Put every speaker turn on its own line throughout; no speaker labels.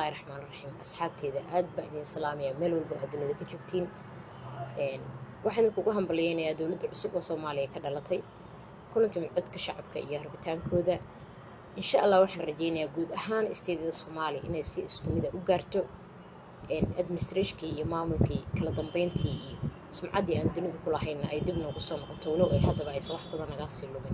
bismillaahi raxmaan raxiim asxaabteeda aad baa idin salaamaya meel walba aad dunida ka joogtiin waxaan kugu hambalyeynayaa dowladda cusub oo soomaaliya ka dhalatay kuna timid codka shacabka iyo rabitaankooda insha allah waxaan rajeynayaa guud ahaan isteedada soomaaliya inay si isku mida u gaarto administrationkii iyo maamulkii kala dambeyntii iyo sumcaddii aan dunida ku lahayna ay dib noogu soo noqoto walow ay haddaba aysan wax badan nagaa sii lumin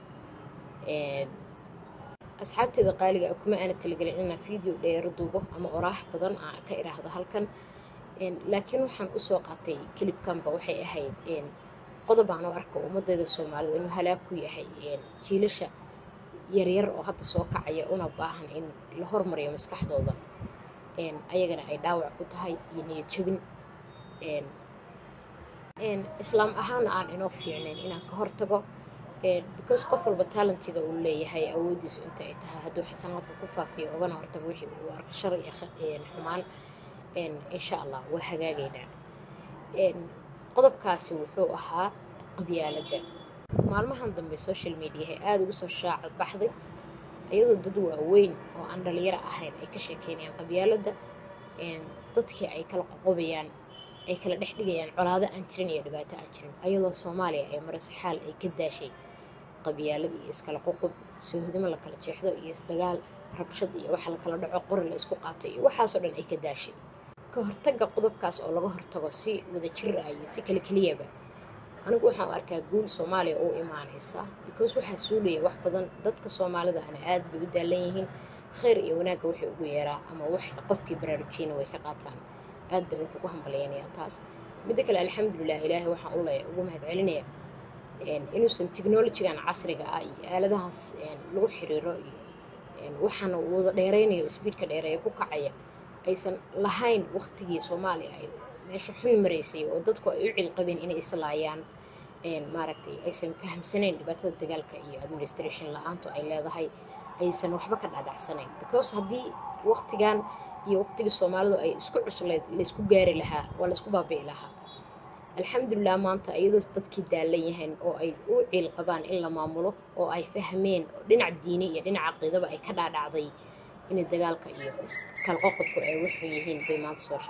asxaabteeda qaaliga ah kuma aana talagelin inaan video dheero duubo ama oraax badan aan ka idhaahdo halkan laakiin waxaan usoo qaatay kilibkanba waxay ahayd qodob aan u arko ummadeyda soomaalida inuu halaag ku yahay jiilasha yaryar oo hadda soo kacaya una baahan in la hormariyo maskaxdooda ayagana ay dhaawac ku tahay iyo niyad jabin islaam ahaana aan inoo fiicnayn inaan ka hortago because qof walba talentiga uu leeyahay awoodiisu inta ay tahay hadduu xasanaadka ku faafiyo ogana hortago wixii uu arko shar iyo xumaan insha allah waa hagaagaynaa qodobkaasi wuxuu ahaa qabyaaladda maalmahan dambe social mediaha aada ugu soo shaaca baxday iyadoo dad waaweyn oo aan dhalinyaro ahayn ay ka sheekeynayaan qabyaaladda dadkii ay kala qoqobayaan ay kala dhex dhigayaan colaado aan jirin iyo dhibaato aan jirin ayadoo soomaaliya ay marayso xaal ay ka daashay qabyaalad iyo iskala qoqob soohodimo la kala jeexdo iyo isdagaal rabshad iyo waxa la kala dhaco qori la isku qaato iyo waxaasoo dhan ay ka daashay ka hortagga qodobkaas oo laga hortago si wada jir ah iyo si kale keliyaba anigu waxaan u arkaa guul soomaaliya u imaanaysa because waxaa suulaya wax badan dadka soomaalida ana aad bay u daalan yihiin khayr iyo wanaagga waxay ugu yeeraa ama wax qofkii baraarujiyana way ka qaataan aad baa idinkugu hambalyeynayaa taas midda kale alxamdulilah ilaahay waxaan u leeya ugu mahad celinaya inuusan technolojigan casriga ah iyo aaladahaas lagu xiriiro iyo waxaana wada dheeraynayo sbiidka dheereeya ku kacaya aysan lahayn waqtigii soomaaliya ay meesha xun maraysay oo dadku ay u cilqabeen inay islaayaan maaragtay aysan fahamsanayn dhibaatada dagaalka iyo administration la-aantu ay leedahay aysan waxba ka dhaadhacsanayn because haddii waqtigan iyo waqtigii soomaalidu ay isku cusleed laysku gaari lahaa waa laysku baabi'i lahaa alxamdulilah maanta iyadoo dadkii daalan yahayn oo ay u ciil qabaan in la maamulo oo ay fahmeen oo dhinac diini iyo dhinac caqiidaba ay ka dhaadhacday inay dagaalka iyo kala qoqobku ay waxun yihiin bay maanta soo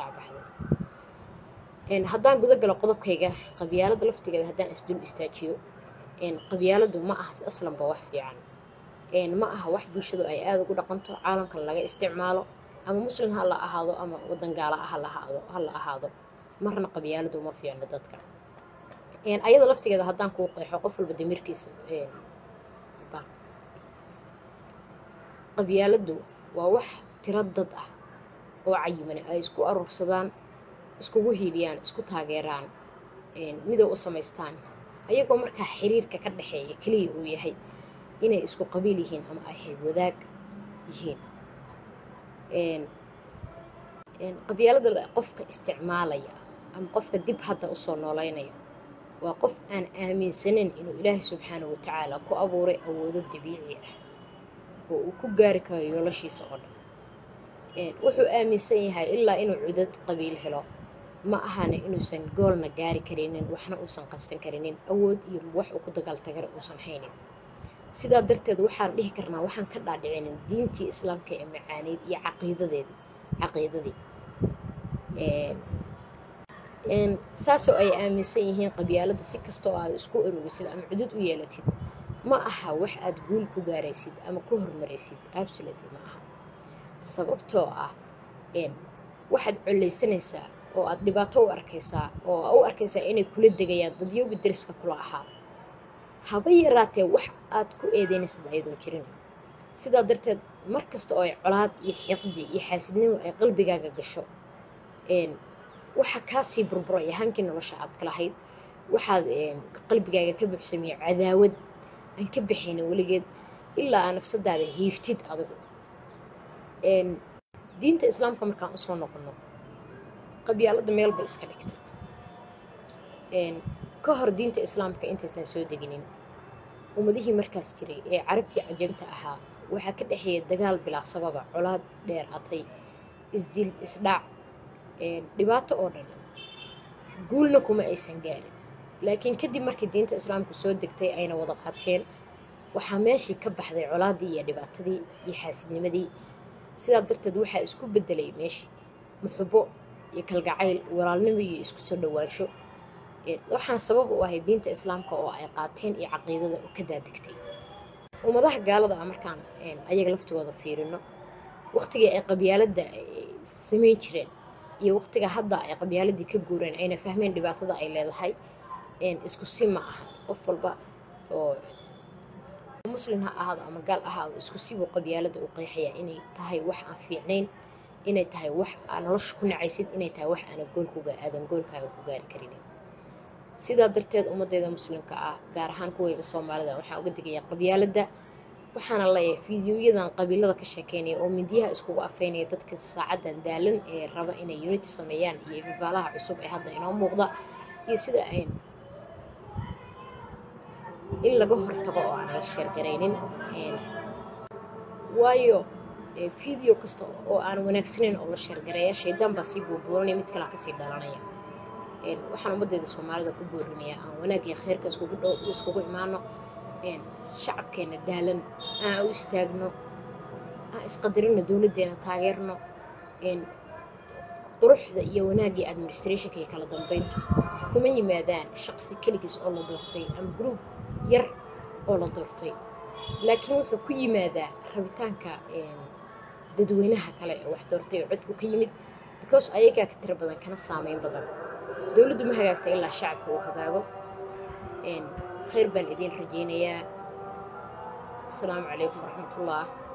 shaacbaxday haddaan guda galo qodobkayga qabyaalada laftigeeda haddaan isdul istaajiyo qabyaaladu ma aha aslanba wax fiican ma aha wax bulshadu ay aada ugu dhaqanto caalamkan laga isticmaalo ama muslim ha la ahaado ama wadan gaala ah ha la ahaado marna qabyaaladu uma fiicno dadka ayada laftigeeda haddaan kuu qeexo qof walba damirkiisa qabyaaladu waa wax tiro dad ah oo cayimane ay isku aruursadaan iskugu hiiliyaan isku taageeraan midow u samaystaan ayagoo markaa xiriirka ka dhexeeya keliya uu yahay inay isku qabiil yihiin ama ay hay wadaag yihiin qabyaalada qofka isticmaalaya ama qofka dib hadda usoo nooleynaya waa qof aan aaminsanayn inuu ilaahay subxaanahu watacaala ku abuuray awoodo dabiici ah oo uu ku gaari karo yoolashiisa oo dhan wuxuu aaminsan yahay ilaa inuu cudad qabiil helo ma ahana inuusan goolna gaari karinin waxna uusan qabsan karinin awood iyo wax uu ku dagaaltagara uusan haynin sidaa darteed waxaan dhihi karnaa waxaan ka dhaadhicinin diintii islaamka ee macaaneyd iyo caqiidadeedi caqiidadii saasoo ay aaminsan yihiin qabyaalada si kastoo aad isku ururisid ama cudud u yeelatid ma aha wax aad guul ku gaaraysid ama ku hormaraysid absolutely ma aha sababtoo ah waxaad collaysanaysaa oo aad dhibaato u arkaysaa oo u arkaysaa inay kula degayaan dadyooga dariska kula ahaa haba yaraatee wax aad ku eedeynaysid ayadoon jirin sidaa darteed mar kasta oo ay colaad iyo xiqdi iyo xaasidnimo ay qalbigaaga gasho waxa kaasii burburaya hankii nolosha aad ka lahayd waxaad qalbigaaga ka buuxsamiyo cadaawad aan ka baxaynin weligeed ilaa aa nafsadaada hiiftid adigu diinta islaamka markaan usoo noqono qabyaalada meelba iska dhigta ka hor diinta islaamka intaysan soo deginin ummadihii markaas jiray ee carabtii cajamta ahaa waxaa ka dhexeeya dagaal bilaa sababa colaad dheer atay isdil isdhac dhibaato oo dhan guulna kuma aysan gaarin laakiin kadib markii diinta islaamku soo degtay ayna wada qaateen waxaa meeshii ka baxday colaadii iyo dhibaatadii iyo xaasidnimadii sidaa darteed waxaa isku bedelay meeshii muxubo iyo kalgacayl walaalnimo iyo isku soo dhowaansho waxaan sabab u ahay diinta islaamka oo ay qaateen iyo caqiidada oo ka daadegtay ummadaha gaalada ah markaan ayaga laftigooda fiirino waqtigii ay qabyaaladda samayn jireen iyo waqtiga hadda ay qabyaaladii ka guureen ayna fahmeen dhibaatada ay leedahay isku si ma aha qof walba oo muslim ha ahaado ama gaal ahaado isku sibuu qabyaaladda u qeexayaa inay tahay wax aan fiicnayn inay tahay wax aa nolosha ku nacaysid inay tahay wax aana goolkuga aadan goolkaaga ku gaari karinin sidaa darteed ummaddeeda muslimka ah gaar ahaan kuweyga soomaalida waxaan uga digayaa qabyaaladda waxaana leeyahay fideoyadan qabiilada ka sheekeynaya oo midyaha iskugu afeynaya dadka saacadan daalan ee raba inay unity sameeyaan iyo fifaalaha cusub ee hadda inoo muuqda iyo sida ayn in laga hortago oo aan la sheergaraynin waayo video kasta oo aan wanaagsanayn oo la sheergareeya shaydaan baa sii buubuuranaya mid kalaa kasii dhalanaya waxaan ummaddeeda soomaalida ku boorinayaa aan wanaagii kheyrka iskugu dhow iskugu imaano shacabkeena daalan aan u istaagno aan isqadarino dowladdeena taageerno quruxda iyo wanaaggii administrationka iyo kala dambeyntu kuma yimaadaan shaqsi keligiis oo la doortay ama group yar oo la doortay laakiin wuxuu ku yimaadaa rabitaanka dadweynaha kale ee wax doortay oo codku ka yimid because ayagaa ka tiro badan kana saameyn badan dowladdu ma hagaagta ilaa shacabka uu hagaago khayr baan idiin rajaynayaa asalaamu calaykum waraxmatullah